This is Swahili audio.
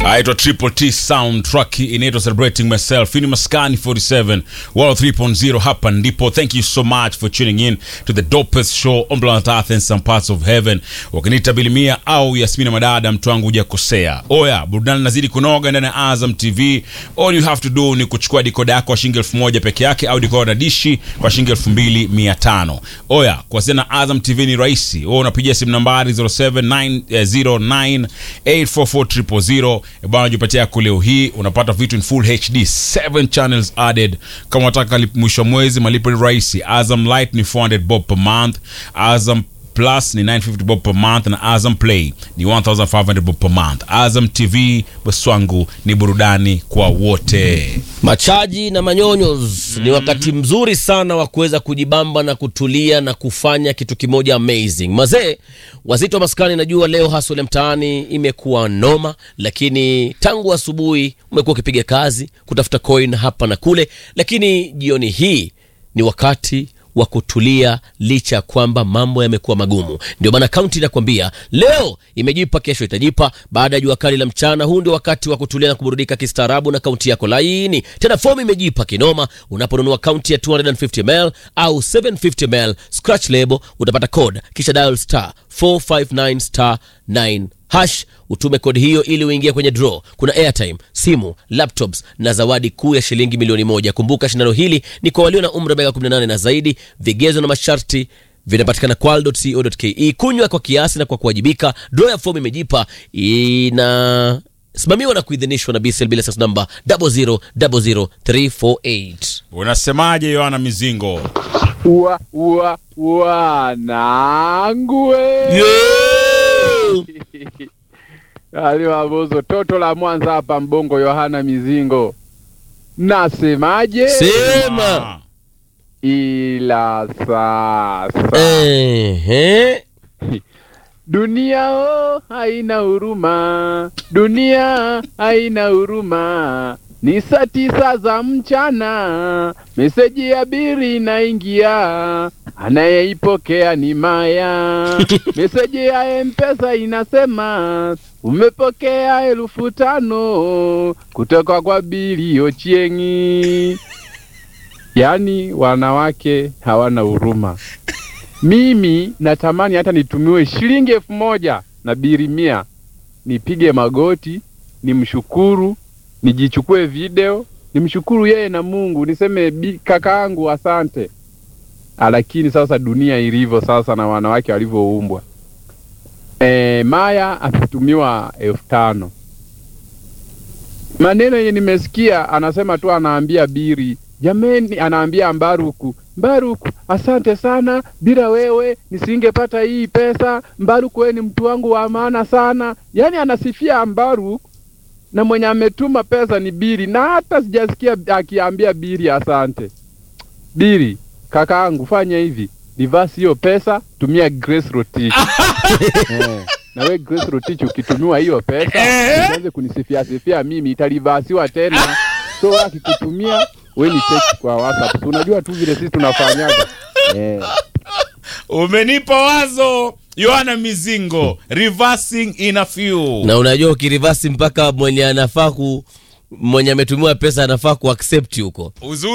aitwa Triple T soundtrack inaitwa Celebrating Myself. Hii ni Maskani 47 103.0 hapa ndipo. Thank you so much for tuning in to the dopest show on planet Earth and some parts of heaven. Wakiniita Bilimia au Yasmina Madada, mtu wangu hujakosea. Oya, burudani nazidi kunoga ndani ya Azam TV. All you have to do ni kuchukua dikoda yako kwa shilingi elfu moja peke yake au dikoda na dishi kwa shilingi elfu mbili mia tano. Oya, kuwasiliana na Azam TV ni rahisi. Wewe unapigia simu nambari 0790984400 bwana, jipatia yako leo hii, unapata vitu in full HD 7 channels added. Kama unataka lip- mwisho wa mwezi, malipo ni rahisi. Azam Light ni 400 bob per month, Azam Plus ni 950 bob per month na Azam Play ni 1500 bob per month. Azam TV Boswangu ni burudani kwa wote. Machaji na manyonyos ni wakati mzuri sana wa kuweza kujibamba na kutulia na kufanya kitu kimoja amazing. Mazee wazito wa maskani, najua leo hasole mtaani imekuwa noma, lakini tangu asubuhi umekuwa ukipiga kazi kutafuta coin hapa na kule, lakini jioni hii ni wakati wa kutulia licha ya kwamba mambo yamekuwa magumu. Ndio maana kaunti inakwambia leo imejipa, kesho itajipa. Baada ya jua kali la mchana, huu ndio wakati wa kutulia na kuburudika kistaarabu na kaunti yako laini. Tena fomu imejipa kinoma. Unaponunua kaunti ya 250 ml au 750 ml scratch label, utapata code kisha dial star 459 star 9 hash utume kodi hiyo ili uingie kwenye draw. Kuna airtime, simu, laptops na zawadi kuu ya shilingi milioni moja. Kumbuka shindano hili ni kwa walio na umri wa miaka 18 na zaidi. Vigezo na masharti vinapatikana kwal.co.ke. Kunywa kwa kiasi na kwa kuwajibika. Draw ya fomu imejipa ina simamiwa na kuidhinishwa na BCL bila sas namba 0000348. Unasemaje Yohana Mizingo? Ua, ua, wanangue Ali Mabozo, toto la Mwanza hapa Mbongo, Yohana Mizingo. Nasemaje? Sema. Ah. Ila sasa Ehe. dunia oh, haina huruma, dunia haina huruma. Ni saa tisa za mchana, meseji ya biri inaingia, anayeipokea ni Maya. meseji ya Mpesa inasema umepokea elfu tano kutoka kwa Bili Ochieng'i. Yaani wanawake hawana huruma. Mimi natamani hata nitumiwe shilingi elfu moja na biri mia, nipige magoti, nimshukuru, nijichukue video, nimshukuru yeye na Mungu, niseme "Bi- kakaangu asante. Ah, Lakini sasa dunia ilivyo sasa na wanawake walivyoumbwa, e, Maya ametumiwa elfu tano maneno yenye nimesikia anasema tu anaambia biri jameni anaambia mbaruku mbaruku asante sana bila wewe nisingepata hii pesa mbaruku wewe ni mtu wangu wa maana sana yaani anasifia mbaruku na mwenye ametuma pesa ni biri na hata sijasikia akiambia biri asante biri kakaangu fanya hivi reverse hiyo pesa tumia grace rotich eh, na we grace rotich ukitumiwa hiyo pesa usianze kunisifia sifia mimi italivasiwa tena so akikutumia we ni text kwa whatsapp Si unajua tu vile sisi tunafanyaga eh. Umenipa wazo Yohana Mizingo, reversing in a few. na unajua ukirivasi mpaka mwenye anafaa ku mwenye ametumiwa pesa anafaa kuaccept huko Uzuri